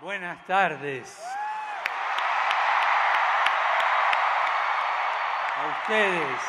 Buenas tardes. A ustedes,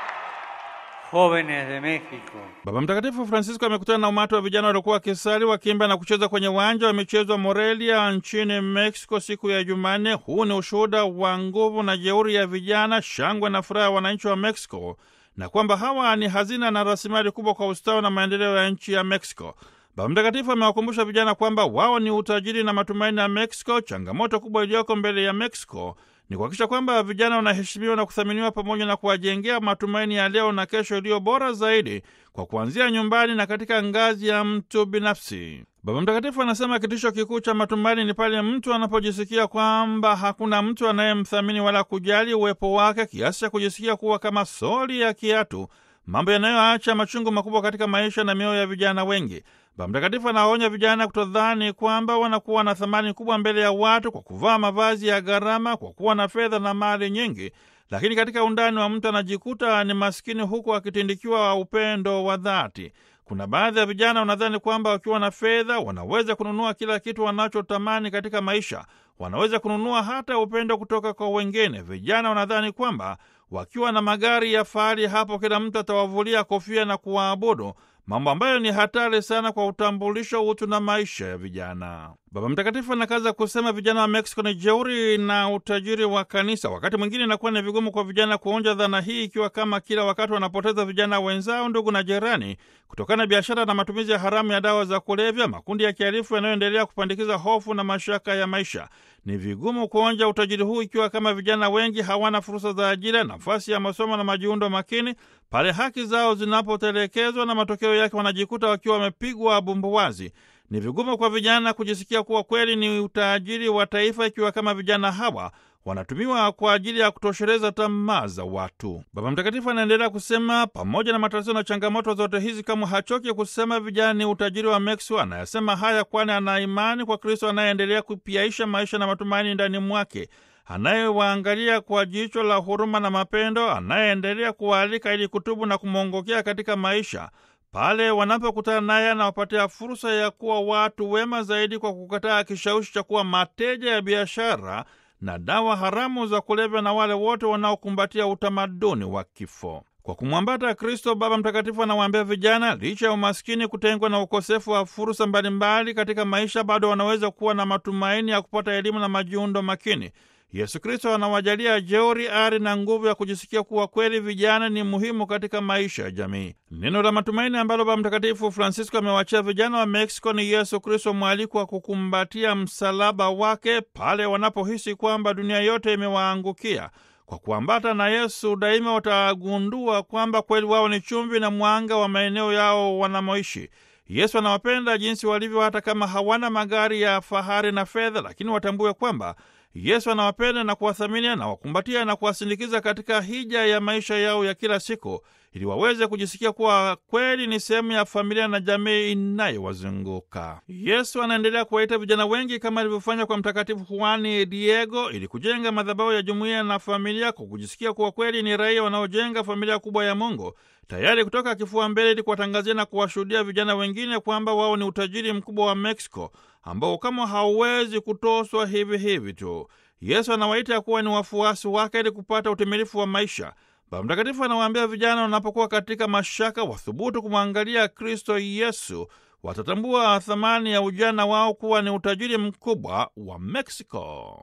jóvenes de México. Baba Mtakatifu Francisco amekutana na umati wa vijana waliokuwa wakisali, wakiimba na kucheza kwenye uwanja wa michezo wa Morelia nchini Mexico siku ya Jumanne. Huu ni ushuhuda wa nguvu na jeuri ya vijana, shangwe na furaha ya wananchi wa Mexico, na kwamba hawa ni hazina na rasilimali kubwa kwa ustawi na maendeleo ya nchi ya Mexico. Baba Mtakatifu amewakumbusha vijana kwamba wao ni utajiri na matumaini ya Mexico. Changamoto kubwa iliyoko mbele ya Mexico ni kuhakikisha kwamba vijana wanaheshimiwa na kuthaminiwa pamoja na kuwajengea matumaini ya leo na kesho iliyo bora zaidi kwa kuanzia nyumbani na katika ngazi ya mtu binafsi. Baba Mtakatifu anasema kitisho kikuu cha matumaini ni pale mtu anapojisikia kwamba hakuna mtu anayemthamini wala kujali uwepo wake kiasi cha kujisikia kuwa kama soli ya kiatu, mambo yanayoacha machungu makubwa katika maisha na mioyo ya vijana wengi. Baba Mtakatifu anawaonya vijana kutodhani kwamba wanakuwa na thamani kubwa mbele ya watu kwa kuvaa mavazi ya gharama, kwa kuwa na fedha na mali nyingi, lakini katika undani wa mtu anajikuta ni maskini, huku akitindikiwa upendo wa dhati. Kuna baadhi ya vijana wanadhani kwamba wakiwa na fedha wanaweza kununua kila kitu wanachotamani katika maisha, wanaweza kununua hata upendo kutoka kwa wengine. Vijana wanadhani kwamba wakiwa na magari ya fahari, hapo kila mtu atawavulia kofia na kuwaabudu, mambo ambayo ni hatari sana kwa utambulisho, utu na maisha ya vijana. Baba Mtakatifu anakaza kusema vijana wa Mexico ni jeuri na utajiri wa kanisa. Wakati mwingine inakuwa ni vigumu kwa vijana kuonja dhana hii, ikiwa kama kila wakati wanapoteza vijana wenzao, ndugu na jirani, kutokana na biashara na matumizi ya haramu ya dawa za kulevya, makundi ya kihalifu yanayoendelea kupandikiza hofu na mashaka ya maisha. Ni vigumu kuonja utajiri huu ikiwa kama vijana wengi hawana fursa za ajira, nafasi ya masomo na majiundo makini, pale haki zao zinapotelekezwa na matokeo yake wanajikuta wakiwa wamepigwa bumbuwazi. Ni vigumu kwa vijana kujisikia kuwa kweli ni utajiri wa taifa ikiwa kama vijana hawa wanatumiwa kwa ajili ya kutosheleza tamaa za watu. Baba Mtakatifu anaendelea kusema, pamoja na matatizo na changamoto zote hizi, kama hachoki kusema vijana ni utajiri wa Mexico. Anayasema haya kwani ana imani kwa Kristo anayeendelea kupiaisha maisha na matumaini ndani mwake, anayewaangalia kwa jicho la huruma na mapendo, anayeendelea kuwaalika ili kutubu na kumwongokea katika maisha pale wanapokutana naye anawapatia fursa ya kuwa watu wema zaidi kwa kukataa kishawishi cha kuwa mateja ya biashara na dawa haramu za kulevya na wale wote wanaokumbatia utamaduni wa kifo. Kwa kumwambata Kristo, Baba Mtakatifu anawaambia vijana, licha ya umaskini, kutengwa na ukosefu wa fursa mbalimbali katika maisha, bado wanaweza kuwa na matumaini ya kupata elimu na majiundo makini. Yesu Kristo anawajalia jeuri, ari na nguvu ya kujisikia kuwa kweli vijana ni muhimu katika maisha ya jamii. Neno la matumaini ambalo Baba Mtakatifu Francisco amewachia vijana wa Meksiko ni Yesu Kristo, mwaliko wa kukumbatia msalaba wake pale wanapohisi kwamba dunia yote imewaangukia. Kwa kuambata na Yesu daima watagundua kwamba kweli wao ni chumvi na mwanga wa maeneo yao wanamoishi. Yesu anawapenda jinsi walivyo, hata kama hawana magari ya fahari na fedha, lakini watambue kwamba Yesu anawapenda na kuwathamini, anawakumbatia na kuwasindikiza katika hija ya maisha yao ya kila siku, ili waweze kujisikia kuwa kweli ni sehemu ya familia na jamii inayowazunguka. Yesu anaendelea kuwaita vijana wengi kama alivyofanya kwa Mtakatifu Juani Diego, ili kujenga madhabahu ya jumuiya na familia, kwa kujisikia kuwa kweli ni raia wanaojenga familia kubwa ya Mungu, tayari kutoka kifua mbele, ili kuwatangazia na kuwashuhudia vijana wengine kwamba wao ni utajiri mkubwa wa Mexico ambao kama hauwezi kutoswa hivi hivi tu. Yesu anawaita kuwa ni wafuasi wake ili kupata utimilifu wa maisha. Baba Mtakatifu anawaambia vijana wanapokuwa katika mashaka, wathubutu kumwangalia Kristo Yesu, watatambua thamani ya ujana wao kuwa ni utajiri mkubwa wa Mexico.